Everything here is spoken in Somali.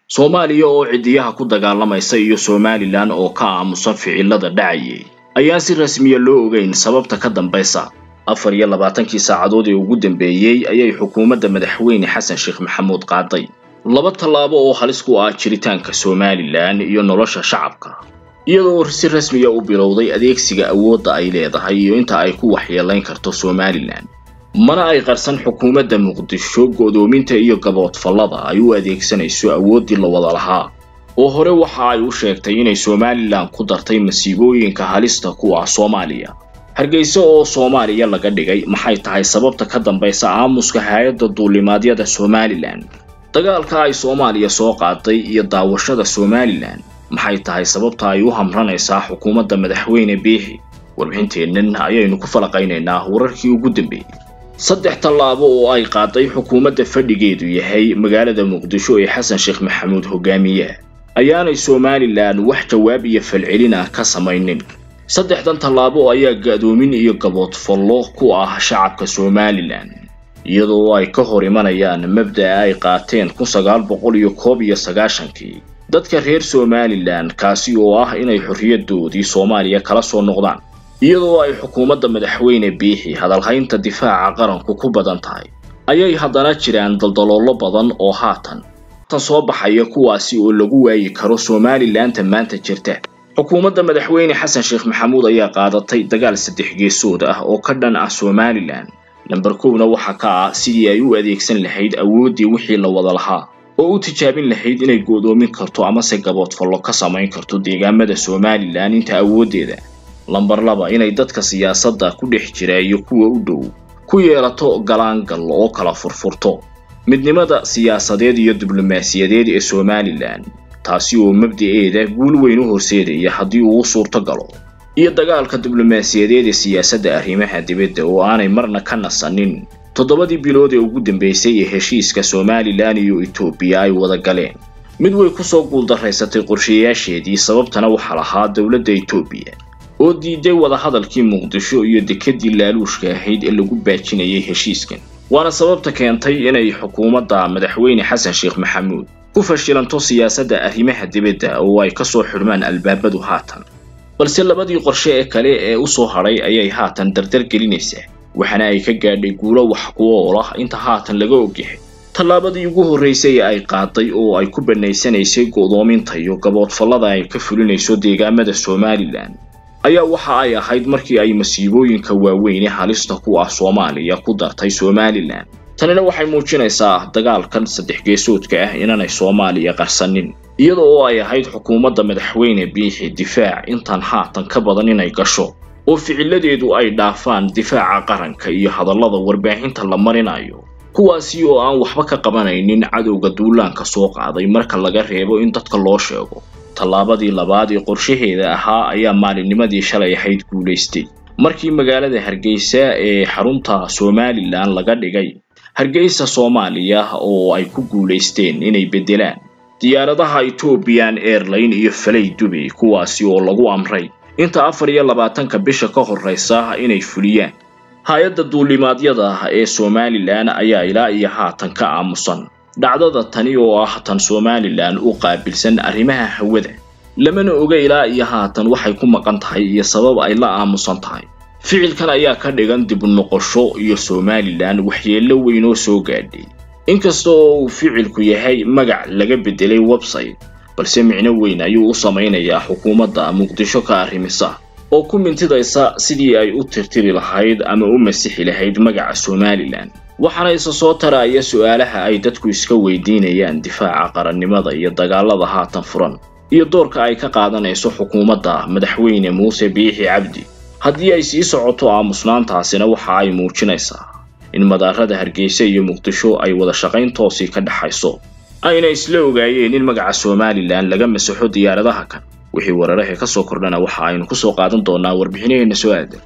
soomaaliya oo cidiyaha ku dagaalamaysa iyo somalilan oo ka aamusan ficilada dhacayay ayaan si rasmiya loo ogeyn sababta ka dambaysa afar iyo labaatankii saacadood ee ugu dambeeyey ayay xukuumadda madaxweyne xasan sheekh maxamuud qaaday laba tallaabo oo halis ku ah jiritaanka somalilan iyo nolosha shacabka iyadoo si rasmiya u bilowday adeegsiga awoodda ay leedahay iyo inta ay ku waxyeelayn karto somalilan mana ay qarsan xukuumadda muqdisho go'doominta iyo gaboodfallada ay u adeegsanayso awooddii la wada lahaa oo hore waxa ay u sheegtay inay somalilan ku dartay masiibooyinka halista ku ah soomaaliya hargeysa oo soomaaliya laga dhigay maxay tahay sababta ka dambaysa aamuska hay-adda duulimaadyada somalilan dagaalka ay soomaaliya soo qaaday iyo daawashada somalilan maxay tahay sababta ay u hamranaysaa xukuumadda madaxweyne biixi warbixinteennan ayaynu ku falaqaynaynaa wararkii ugu dambeeyey saddex tallaabo oo ay qaaday xukuumadda fadhigeedu yahay magaalada muqdisho ee xasan sheekh maxamuud hogaamiye ayaanay somalilan wax jawaab iyo falcelin ah ka samaynin saddexdan tallaabo ayaa ga-doomin iyo gaboodfallo ku ah shacabka somalilan iyadoo ay ka hor imanayaan mabda'a ay qaateen kun sagaal boqol iyo koob iyo sagaashankii dadka reer somalilan kaasi oo ah inay xorriyadoodii soomaaliya kala soo noqdaan iyadoo ay xukuumadda madaxweyne biixi hadalhaynta difaaca qaranku ku badan tahay ayay haddana jiraan daldaloolo badan oo haatan tan soo baxaya kuwaasi oo lagu waayi karo somalilanta maanta jirta xukuumadda madaxweyne xasan sheekh maxamuud ayaa qaadatay dagaal saddex geesood ah oo ka dhan ah somalilan lamber kowna waxa ka ah sidii ay u adeegsan lahayd awooddii wixii la wada lahaa oo u tijaabin lahayd inay go'doomin karto amase gaboodfallo ka samayn karto deegaamada somalilan inta awooddeeda lamber laba inay dadka siyaasadda ku dhex jira iyo kuwa u dhow ku yeelato galaangal oo kala furfurto midnimada siyaasadeed iyo diblomaasiyadeed ee somalilan taasi oo mabda'eeda guul weyn u horseedaya haddii uu suurto galo iyo dagaalka diblomaasiyadeed ee siyaasadda arrimaha dibadda oo aanay marna ka nasanin toddobadii bilood ee ugu dambeysay ee heshiiska somalilan iyo etoobiya ay wada galeen mid way kusoo guuldaraysatay qorshayaasheedii sababtana waxaa lahaa dowladda etoobiya oo diiday wadahadalkii muqdisho iyo dekedii laaluushka ahayd ee lagu baajinayay heshiiskan waana sababta keentay inay xukuumadda madaxweyne xasan sheekh maxamuud ku fashilanto siyaasadda arrimaha dibadda oo ay kasoo xidhmaan albaabadu haatan balse labadii qorshe ee kale ee u soo hadhay ayay haatan dardar gelinaysaa waxaana ay ka gaadhay guulo wax kuwo olah inta haatan laga ogyahay tallaabadii ugu horraysay ee ay qaaday oo ay ku bannaysanaysay go'doominta iyo gaboodfallada ay ka fulinayso deegaamada somalilan ayaa waxa ay ahayd markii ay masiibooyinka waaweyn ee halista ku ah soomaaliya ku dartay somalilan tanina waxay muujinaysaa dagaalkan saddex geesoodka ah inaanay soomaaliya qarsanin iyada oo ay ahayd xukuumadda madaxweyne biixi difaac intaan haatan ka badan inay gasho oo ficiladeedu ay dhaafaan difaaca qaranka iyo hadallada warbaahinta la marinayo kuwaasi oo aan waxba ka qabanaynin cadowga duulaanka soo qaaday marka laga reebo in dadka loo sheego tallaabadii labaad ee qorshaheeda ahaa ayaa maalinnimadii shalay ahayd guulaystay markii magaalada hargeysa ee xarunta somalilan laga dhigay hargeysa soomaaliya oo ay ku guulaysteen inay beddelaan diyaaradaha ethoobiyan airline iyo falay dubay kuwaasi oo lagu amray inta afar iyo labaatanka bisha ka horraysa inay fuliyaan hay-adda duulimaadyada ee somalilan ayaa ilaa iyo haatan ka aamusan dhacdada tani oo ah tan somalilan u qaabilsan arrimaha hawada lamana oga ilaa iyo haatan waxay ku maqan tahay iyo sabab ay la aamusan tahay ficilkan ayaa ka dhigan dib noqosho iyo somalilan waxyeello weyn oo soo gaadhay inkasta oo uu ficilku yahay magac laga beddelay website balse micno weyn ayuu u samaynayaa xukuumadda muqdisho ka arrimisa oo ku mintidaysa sidii ay u tirtiri lahayd ama u masixi lahayd magaca somalilan waxaana isa soo taraya su-aalaha ay dadku iska weydiinayaan difaaca qarannimada iyo dagaalada haatan furan iyo doorka ay ka qaadanayso xukuumadda madaxweyne muuse biixi cabdi haddii ay sii socoto aamusnaantaasina waxa ay muujinaysaa in madaarada hargeysa iyo muqdisho ay wada shaqayn toosii ka dhexayso ayna isla ogaayeen in magaca somalilan laga masaxo diyaaradaha kan wixii wararahe ka soo kordhana waxa aynu ku soo qaadan doonaa warbixinaheenna soo aadan